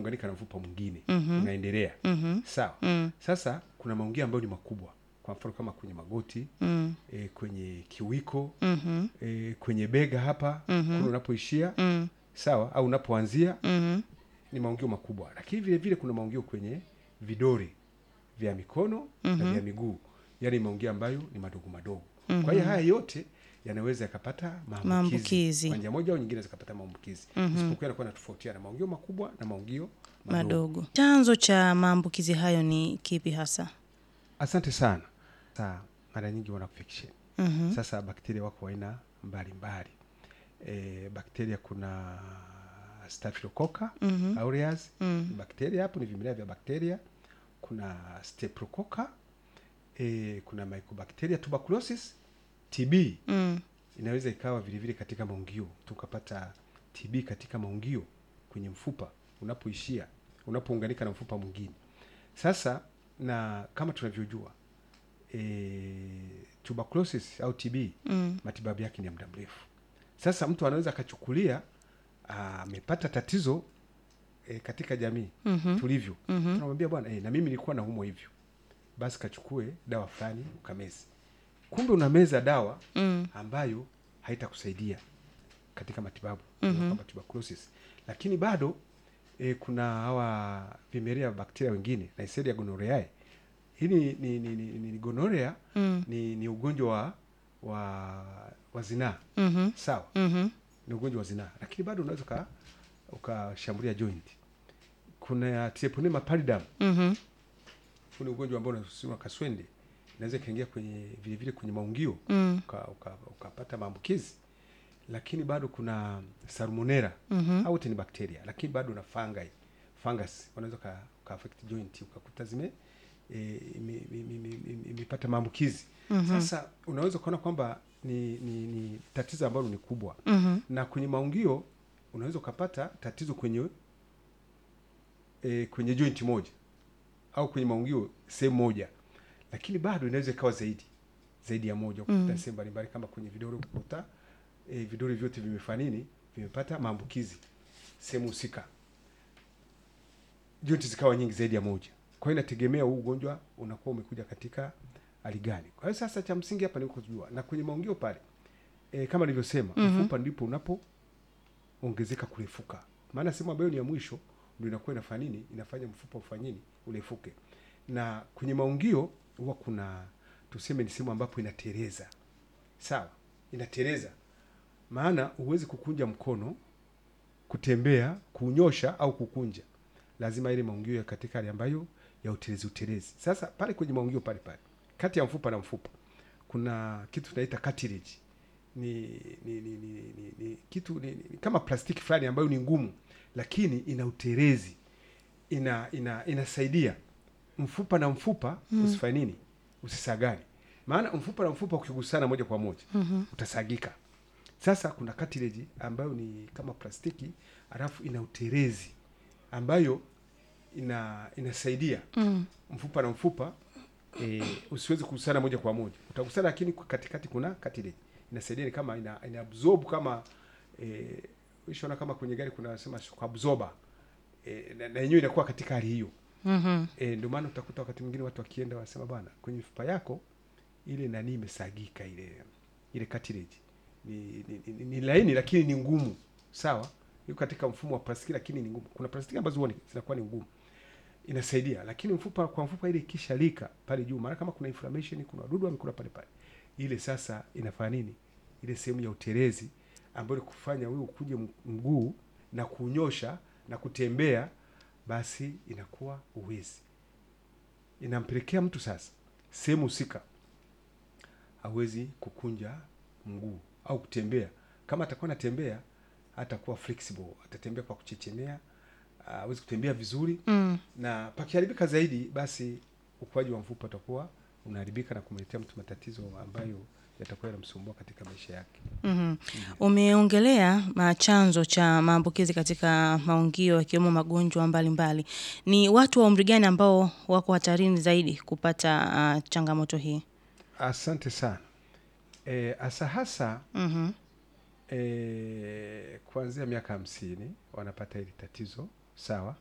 unaunganika na mfupa mwingine Mhm. unaendelea Mhm. sawa Mm. sasa kuna maungio ambayo ni makubwa kwa mfano kama kwenye magoti Mm. e, kwenye kiwiko Mhm. e, kwenye bega hapa Mhm. kule unapoishia Mm. sawa au unapoanzia Mhm. ni maungio makubwa lakini vile vile kuna maungio kwenye vidore vya mikono na Mhm. vya miguu yaani maungio ambayo ni madogo madogo Mhm. kwa hiyo haya yote yanaweza yakapata maambukizi Maambukizi. kwa njia moja au nyingine zikapata maambukizi Mhm. isipokuwa yanakuwa natofautiana maungio makubwa na maungio madogo. Madogo. Chanzo cha maambukizi hayo ni kipi hasa? asante sana sa mara nyingi wana infection Mhm. sasa bakteria wako aina mbalimbali e, bakteria kuna staphylococcus Mhm. aureus Mm. ni bakteria hapo ni vimelea vya bakteria kuna streptococcus e, kuna mycobacteria tuberculosis tb Mm. inaweza ikawa vile vile katika maungio tukapata tb katika maungio kwenye mfupa unapoishia unapounganika na mfupa mwingine sasa na kama tunavyojua e, tuberculosis au tb Mm. matibabu yake ni ya muda mrefu sasa mtu anaweza akachukulia ah, amepata tatizo e, katika jamii Mhm. tulivyo Mhm. tunamwambia bwana e, na mimi nilikuwa naumwa hivyo basi kachukue dawa fulani ukamezi kumbe unameza dawa Mm. ambayo haitakusaidia katika matibabu Mhm. kama tuberculosis lakini bado e, kuna hawa vimelea vya bakteria wengine Neisseria gonorrhoeae hii ni, ni, ni, ni, ni gonorea Mm. ni, ni ugonjwa wa wa, wa zinaa Mhm. sawa Mhm. ni ugonjwa wa zinaa lakini bado unaweza uka- ukashambulia joint kuna treponema pallidum Mhm. huu ni ugonjwa ambao unasusiwa kaswende inaweza ikaingia kwenye vile vile kwenye maungio Mm. uka- uka- ukapata maambukizi lakini bado kuna salmonera Mhm. au wote ni bakteria lakini bado na fungi fungus wanaweza ka, ka affect joint ukakuta zime e, ime- ime- ime- ime- imepata maambukizi Mhm. sasa unaweza ukaona kwamba ni, ni, ni tatizo ambalo ni kubwa Mhm. na kwenye maungio unaweza ukapata tatizo kwenye e, kwenye joint moja au kwenye maungio sehemu moja lakini bado inaweza ikawa zaidi zaidi ya moja ukuta Mm. sehemu mbalimbali kama kwenye vidole ukuta e, vidole vyote vimefanya nini vimepata maambukizi sehemu husika joint zikawa nyingi zaidi ya moja kwa hiyo inategemea huu ugonjwa unakuwa umekuja katika hali gani kwa hiyo sasa cha msingi hapa ni kujua na kwenye maungio pale e, kama nilivyosema Mhm. mfupa ndipo unapoongezeka kurefuka maana sehemu ambayo ni ya mwisho ndio inakuwa inafanya nini inafanya mfupa ufanye nini urefuke na kwenye maungio huwa kuna tuseme ni sehemu ambapo inatereza sawa inatereza maana huwezi kukunja mkono kutembea kunyosha au kukunja lazima ile maungio ya katika hali ambayo ya utelezi utelezi sasa pale kwenye maungio pale pale kati ya mfupa na mfupa kuna kitu tunaita cartilage ni ni, ni, ni, ni, ni kitu ni, ni, kama plastiki fulani ambayo ni ngumu lakini ina utelezi ina ina inasaidia mfupa na mfupa Mm. usifanye nini usisagane maana mfupa na mfupa ukigusana moja kwa moja Mhm. utasagika sasa kuna cartilage ambayo ni kama plastiki alafu ina utelezi ambayo ina inasaidia Mm. mfupa na mfupa e, usiwezi kugusana moja kwa moja utagusana lakini kwa katikati kuna cartilage inasaidia ni kama ina, ina absorb kama e, ushaona kama kwenye gari kuna sema shock absorber e, na na yenyewe inakuwa katika hali hiyo Mhm. e, ndio maana utakuta wakati mwingine watu wakienda wanasema bwana kwenye mifupa yako ile nani imesagika ile ile cartilage ni, ni, ni, ni laini lakini ni ngumu sawa iko katika mfumo wa plastiki lakini ni ngumu kuna plastiki ambazo huwa ni- zinakuwa ni ngumu inasaidia lakini mfupa kwa mfupa ile ikishalika pale juu maana kama kuna inflammation kuna wadudu wamekula pale pale ile sasa inafanya nini ile sehemu ya utelezi ambayo ni kufanya wewe ukuje m- mguu na kunyosha na kutembea basi inakuwa uwezi inampelekea mtu sasa sehemu husika hawezi kukunja mguu au kutembea kama atakuwa anatembea atakuwa flexible atatembea kwa kuchechemea hawezi kutembea vizuri Mm. na pakiharibika zaidi basi ukuaji wa mfupa utakuwa unaharibika na kumletea mtu matatizo ambayo yatakuwa yanamsumbua katika maisha yake Mhm. Umeongelea ma- chanzo cha maambukizi katika maungio yakiwemo magonjwa mbalimbali. Ni watu wa umri gani ambao wako hatarini zaidi kupata ah, changamoto hii? asante sana e, hasa hasa Mhm. e, kuanzia miaka hamsini wanapata hili tatizo sawa